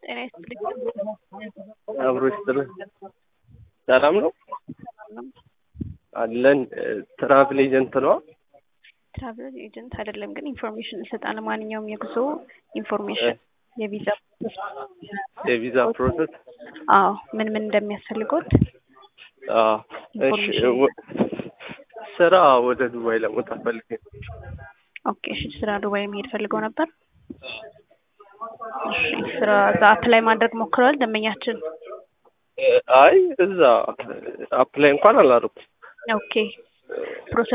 ጤና ይስጥልኝ። አብሮ ይስጥልን። ሰላም ነው አለን። ትራቭል ኤጀንት ነው? ትራቭል ኤጀንት አይደለም፣ ግን ኢንፎርሜሽን እንሰጣለን። ማንኛውም የጉዞ ኢንፎርሜሽን፣ የቪዛ የቪዛ ፕሮሰስ። አዎ፣ ምን ምን እንደሚያስፈልጎት አዎ፣ እሺ። ወ- ስራ ወደ ዱባይ ለመውጣት ፈልጌ ነው። ኦኬ፣ እሺ። ስራ ዱባይ መሄድ ፈልገው ነበር። እሺ፣ ስራ እዛ አፕላይ ማድረግ ሞክረዋል ደንበኛችን? አይ እዛ አፕላይ እንኳን አላደረኩም። ኦኬ፣